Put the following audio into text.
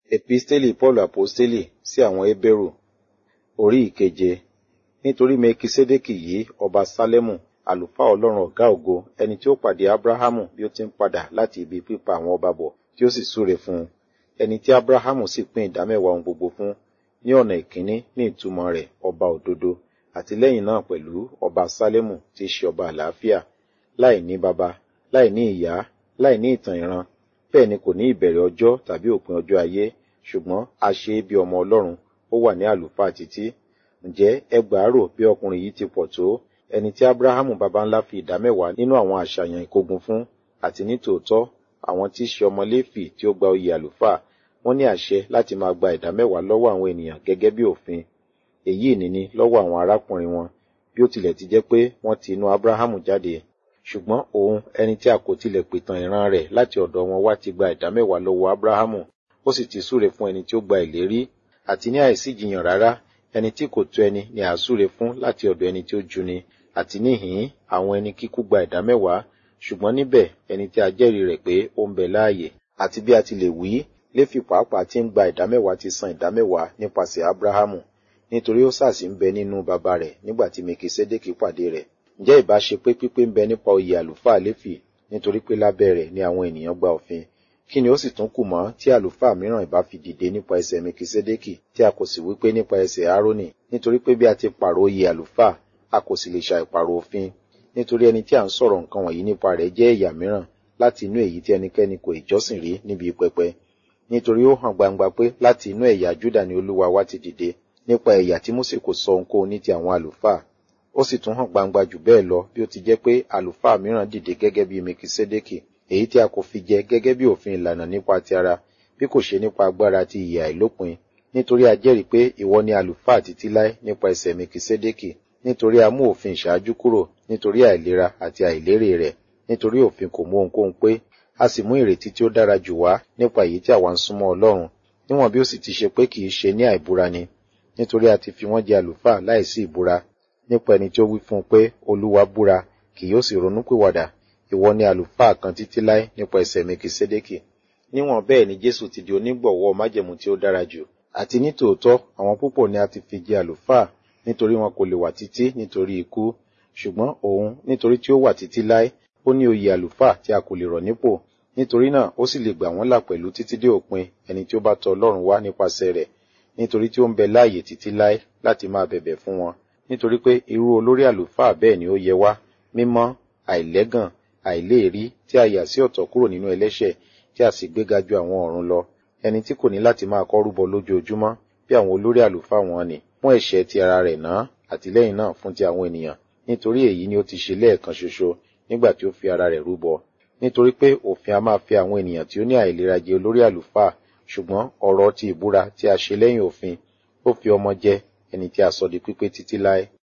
Episteli Paul Aposteli sí àwọn Hébérù orí ìkeje nítorí Mekisedeki yìí ọba Sálẹ́mù àlùfáà Ọlọ́run ọ̀gá ògo ẹni tí ó pàdé Ábráhámù bí ó ti ń padà láti ibi pípa àwọn ọba bọ̀ tí ó sì súre fún un ẹni tí Ábráhámù sì pín ìdámẹ́wàá ohun gbogbo fún ní ọ̀nà ìkíní ní ìtumọ̀ rẹ̀ ọba òdodo àti lẹ́yìn náà pẹ̀lú ọba Sálẹ́mù tí í ṣe ọba àlàáfíà láì ní baba láì ní ìyá láì ní ìtàn ìran bẹ́ẹ̀ ni kò ní ìbẹ̀rẹ̀ ọjọ́ tàbí òpin ọjọ́ ayé ṣùgbọ́n a ṣe é bí ọmọ Ọlọ́run ó wà ní àlùfáà títí ǹjẹ́ ẹ gbàárò bí ọkùnrin yìí ti pọ̀ tó ẹni tí Ábráhámù baba ńlá fi ìdámẹ́wàá nínú àwọn àṣàyàn ìkógun fún àti ní tòótọ́ àwọn tí í ṣe ọmọ Léfì tí ó gba oyè àlùfáà wọ́n ní àṣẹ láti máa gba ìdámẹ́wàá lọ́wọ́ àwọn ènìyàn gẹ́gẹ́ bí òfin èyí ìníní lọ́wọ́ àwọn arákùnrin wọn bí ó tilẹ̀ ti jẹ́ pé wọ́n ti inú Ábráhámù jáde ṣùgbọ́n òun ẹni tí a kò tilẹ̀ pìtàn ìran rẹ̀ láti ọ̀dọ̀ wọn wá ti gba ìdámẹ́wàá lọ́wọ́ Ábráhámù ó sì ti súre fún ẹni tí ó gba ìlérí àti ní àìsíjiyàn rárá ẹni tí kò tó ẹni ni à súre fún láti ọ̀dọ̀ ẹni tí ó juni àti níhìn àwọn ẹni kíkú gba ìdámẹ́wàá ṣùgbọ́n níbẹ̀ ẹni tí a jẹ́rìí rẹ̀ pé ó ń bẹ láàyè àti bí a ti lè wí Léfì pàápàá tí ń gba ìdámẹ́wàá ti san ìdámẹ́wàá nípasẹ̀ Ábráhámù nítorí ó sàsì ń bẹ nínú bàbá rẹ̀ nígbà tí Mekisedeki pàdé rẹ̀ ǹjẹ́ ìbá ṣe pé pípé ń bẹ nípa oyè àlùfáà Léfì nítorí pé lábẹ́ rẹ̀ ni àwọn ènìyàn gba òfin kí ni ó sì tún kù mọ́ tí àlùfáà mìíràn ìbá fi dìde nípa ẹsẹ̀ Mekisedeki tí a kò sì wí pé nípa ẹsẹ̀ Árónì nítorí pé bí a ti pààrọ̀ oyè àlùfáà a kò sì lè ṣàìpààrọ̀ òfin nítorí ẹni tí a ń sọ̀rọ̀ nǹkan wọ̀nyí nípa rẹ̀ jẹ́ ẹ̀yà mìíràn láti inú èyí tí ẹnikẹ́ni kò ìjọ́sìn rí níbi pẹpẹ nítorí ó hàn gbangba pé láti inú ẹ̀yà Júdà ni Olúwa wa ti dìde nípa ẹ̀yà tí Mósè kò sọ ohunkóhun ní ti àwọn àlùfáà ó sì tún hàn gbangba jù bẹ́ẹ̀ lọ bí ó ti jẹ́ pé àlùfáà mìíràn dìde gẹ́gẹ́ bí Mekisedeki èyí tí a kò fi jẹ gẹ́gẹ́ bí òfin ìlànà nípa ti ara bí kò ṣe nípa agbára ti ìyè àìlópin nítorí a jẹ́rìí pé ìwọ ni àlùfáà títí láé nípa ẹsẹ̀ Mekisedeki nítorí a mú òfin ìṣáájú kúrò nítorí àìlera àti àìlérè rẹ̀ nítorí òfin kò mú ohunkóhun pé a sì mú ìrètí tí ó dára jù wá nípa èyí tí àwa ń súnmọ́ Ọlọ́run níwọ̀n bí ó sì ti ṣe pé kì í ṣe ní àìbúra ni nítorí a ti fi wọ́n jẹ àlùfáà láìsí ìbúra nípa ẹni tí ó wí fún un pé Olúwa búra kì yóò sì ronúpìwàdà ìwọ ni àlùfáà kan títí láé nípa ẹsẹ̀ Mekisedeki níwọ̀n bẹ́ẹ̀ ni Jésù ti di onígbọ̀wọ́ májẹ̀mú tí ó dára jù àti ní tòótọ́ àwọn púpọ̀ ni a ti fi jẹ àlùfáà nítorí wọn kò lè wà títí nítorí ikú ṣùgbọ́n òun nítorí tí ó wà títí láé ó ní oyè àlùfáà tí a kò lè rọ̀ nípò nítorí náà ó sì lè gbà wọ́n là pẹ̀lú títí dé òpin ẹni tí ó bá tọ̀ Ọlọ́run wá nípasẹ̀ rẹ̀ nítorí tí ó ń bẹ láàyè títí láé láti máa bẹ̀bẹ̀ fún wọn nítorí pé irú olórí àlùfáà bẹ́ẹ̀ ni ó yẹ wá mímọ́ àìlẹ́gàn àìléèrí tí a yà sí ọ̀tọ̀ kúrò nínú ẹlẹ́ṣẹ̀ tí a sì gbéga ju àwọn ọ̀run lọ ẹni tí kò ní láti máa kọ́ rúbọ lójoojúmọ́ bí àwọn olórí àlùfáà wọn ni fún ẹ̀ṣẹ̀ ti ara rẹ̀ náà àtìlẹ́yìn náà fún ti àwọn ènìyàn nítorí èyí ni ó ti ṣe lẹ́ẹ̀kan ṣoṣo nígbà tí ó fi ara rẹ̀ rúbọ nítorí pé òfin a máa fi àwọn ènìyàn tí ó ní àìlera jẹ olórí àlùfáà ṣùgbọ́n ọ̀rọ̀ ti ìbúra tí a ṣe lẹ́yìn òfin ó fi ọmọ jẹ ẹni tí a sọ di pípé títí láé